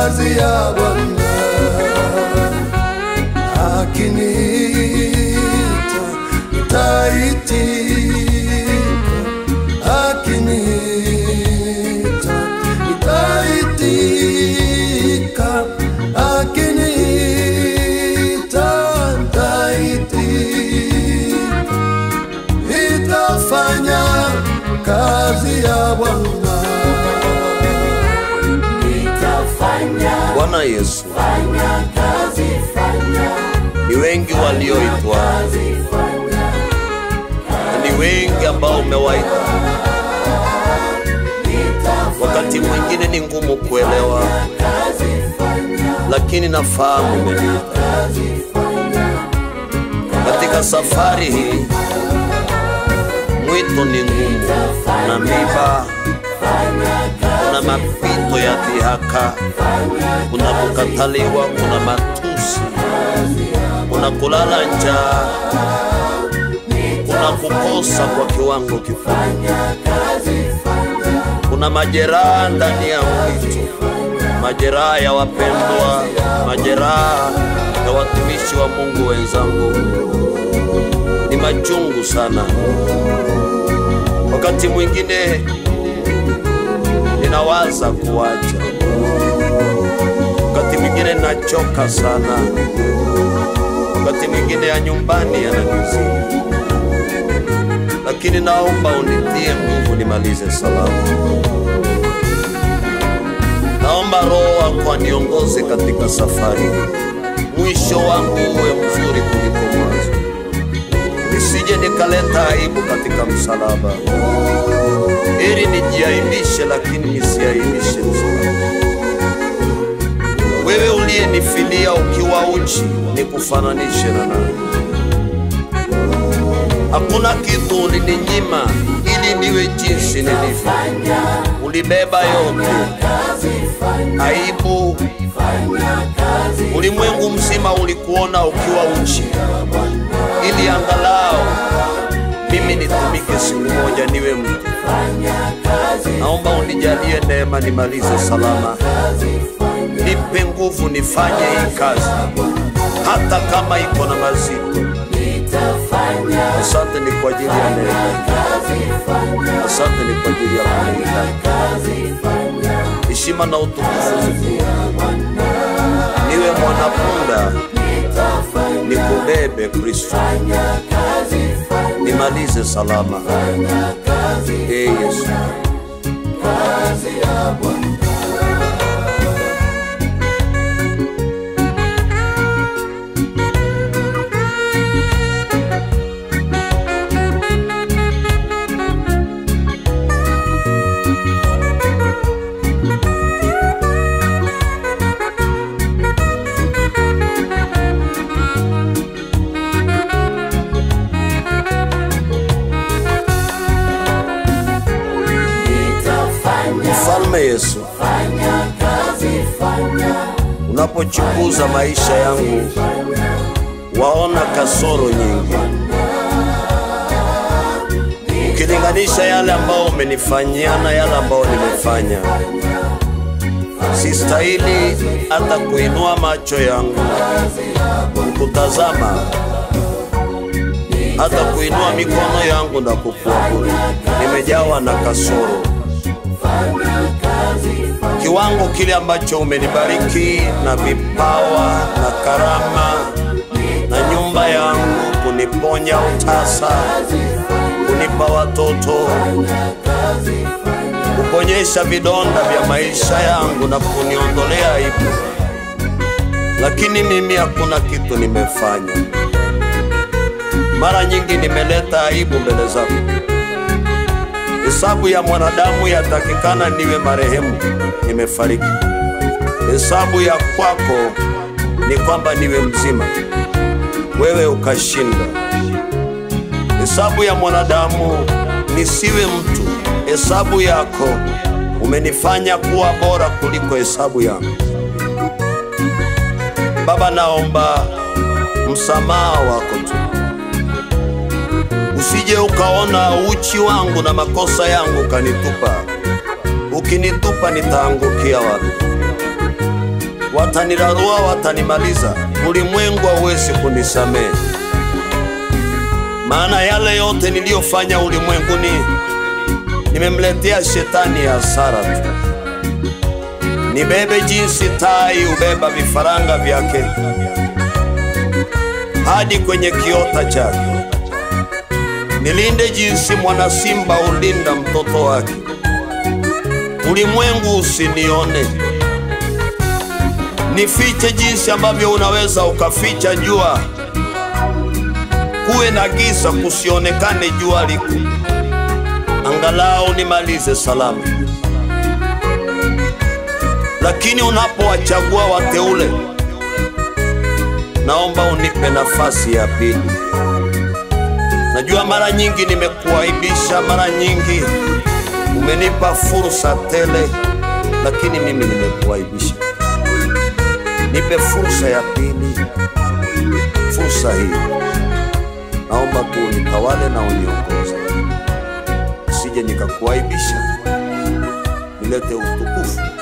kazi ya Bwana, akiniita nitaitika, akiniita nitaitika, akiniita nitaitika, nitafanya kazi ya Bwana. Nitafanya Bwana Yesu, fanya kazi fanya ni wengi walioitwa kazi fanya na ni wengi ambao umewaita. Wakati mwingine ni ngumu kuelewa, kazi fanya lakini nafahamu umeniita. kazi fanya Katika safari hii mwito ni ngumu, kuna miba, kuna mapito ya dhihaka, kuna kukataliwa, kuna matusi, kuna kulala njaa, kuna kukosa kwa kiwango kikubwa, kuna majeraha ndani ya mwito, majeraha ya wapendwa, majeraha ya watumishi wa Mungu wenzangu, ni machungu sana. Wakati mwingine ninawaza kuacha, wakati mwingine nachoka sana, wakati mwingine ya nyumbani yananizidi, lakini naomba unitie nguvu nimalize salama. Naomba Roho wako aniongoze katika safari hii, mwisho wangu uwe mzuri kuliko mwanzo, nisije nikaleta aibu katika msalaba, ili nijiaibishe, lakini nisiaibishe msalaba. Wewe uliyenifilia ukiwa uchi, nikufananishe na nani? Hakuna kitu ulininyima ili niwe jinsi nilivyo. Ulibeba yote, aibu, ulimwengu mzima ulikuona ukiwa uchi, ili angalau mimi nitumike siku moja niwe mtu. Naomba unijalie neema nimalize salama, nipe nguvu nifanye hii kazi, hata kama iko na mazito. Asante ni kwa ajili ya neema, asante ni kwa ajili ya kulinda. Heshima na utukufu zikuwe. niwe mwanapunda, nikubebe Kristo, nimalize salama. Ee Yesu, mfalme Yesu, unapochunguza maisha yangu waona kasoro nyingi, ukilinganisha yale ambao umenifanyia na yale ambao nimefanya. Sistahili hata kuinua macho yangu kutazama, hata kuinua mikono yangu na kukuabudu. Nimejawa na kasoro kiwango kile ambacho umenibariki na vipawa na karama na nyumba yangu, kuniponya utasa, kunipa watoto, kuponyesha vidonda vya maisha yangu na kuniondolea aibu, lakini mimi hakuna kitu nimefanya. Mara nyingi nimeleta aibu mbele zako. Hesabu ya mwanadamu yatakikana niwe marehemu, nimefariki. Hesabu ya kwako ni kwamba niwe mzima, wewe ukashinda. Hesabu ya mwanadamu nisiwe mtu, hesabu yako umenifanya kuwa bora kuliko hesabu yangu. Baba, naomba msamaha wako tu usije ukaona uchi wangu na makosa yangu ukanitupa. Ukinitupa nitaangukia wapi? watanirarua, watanimaliza, ulimwengu hauwezi kunisamehe, maana yale yote niliyofanya ulimwenguni nimemletea shetani ya hasara tu. Nibebe jinsi tai hubeba vifaranga vyake hadi kwenye kiota chake, nilinde jinsi mwana simba hulinda mtoto wake. Ulimwengu usinione, nifiche jinsi ambavyo unaweza ukaficha jua, kuwe na giza, kusionekane jua liko, angalau nimalize salama. Lakini unapowachagua wateule, naomba unipe nafasi ya pili. Najua mara nyingi nimekuaibisha, mara nyingi umenipa fursa tele, lakini mimi nimekuaibisha. Nipe fursa ya pili, fursa hii naomba tu unitawale na uniongoze, sije nikakuaibisha, nilete utukufu